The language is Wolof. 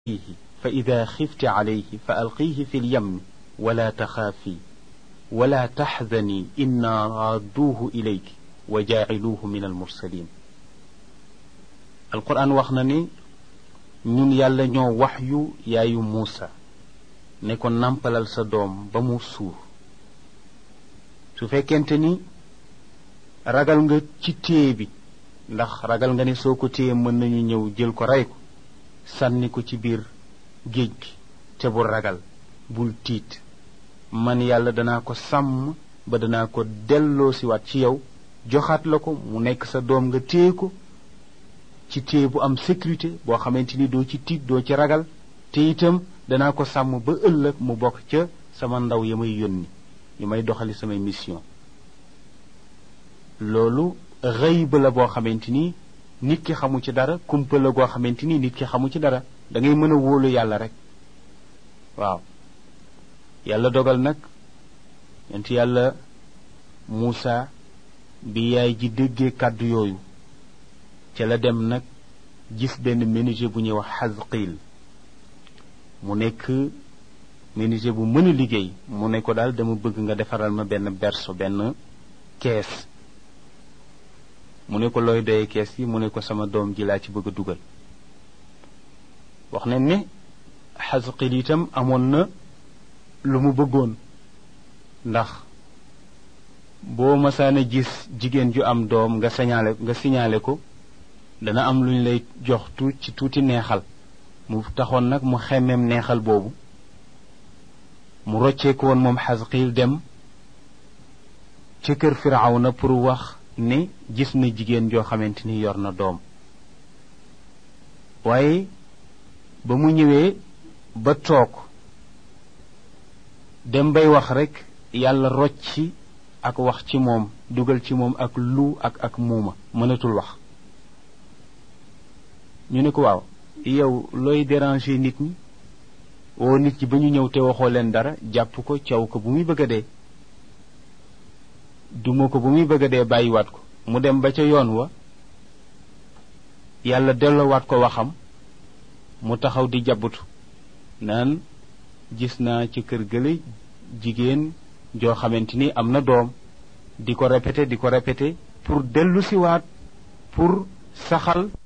فيه فإذا خفت عليه فألقيه في اليم ولا تخافي ولا تحزني إنا رادوه إليك وجاعلوه من المرسلين القرآن وخناني ñun yàlla ñoo wax yu yaayu Muusa ne ko nampalal sa doom ba mu suur su fekkente ni ragal nga ci téye bi ndax ragal nga ne soo ko téye mën nañu ñëw jël ko rey ko sànni ko ci biir géej gi te bul ragal bul tiit man yàlla danaa ko sàmm ba danaa ko delloo siwaat ci yow joxaat la ko mu nekk sa doom nga téye ko ci téye bu am sécurité boo xamante ni doo ci tiit doo ci ragal te itam danaa ko sàmm ba ëllëg mu bokk ca sama ndaw ya may yónni yi may doxali samay mission loolu xëyba la boo xamante ni nit ki xamu ci dara kumpa la goo xamante ni nit ki xamu ci dara da ngay mën a wóolu yàlla rek waaw yàlla dogal nag yent yàlla Muusa bi yaay ji déggee kàddu yooyu ca la dem nag gis benn menuisier bu ñuy wax Xasqiil mu nekk menuisier bu mën a liggéey mu ne ko daal dama bëgg nga defaral ma benn berceau benn kees mu ne ko looy doyee kees yi mu ne ko sama doom ji laa ci bëgg a dugal wax nañ ne Xasqiil itam amoon na lu mu bëggoon ndax boo masaana gis jigéen ju am doom nga signalé nga signalé ko dana am lu ñu lay jox tuut ci tuuti neexal mu taxoon nag mu xemmeem neexal boobu mu rocceeku woon moom Xasqiil dem ca kër Firawna pour wax ne gis na jigéen joo xamante ni yor na doom waaye ba mu ñëwee ba toog dem bay wax rekk yàlla rocci ak wax ci moom dugal ci moom ak lu ak ak muuma mënatul wax ñu ne ko waaw yow looy déranger nit ñi woo nit ñi ba ñu ñëw te waxoo leen dara jàpp ko caw ko bu muy bëgg a dee duma ko bu muy bëgg a dee bàyyiwaat ko mu dem ba ca yoon wa yàlla delloowaat ko waxam mu taxaw di jabbutu naan gis naa ci kër gële jigéen joo xamante ni am na doom di ko répété di ko répété pour dellu siwaat pour saxal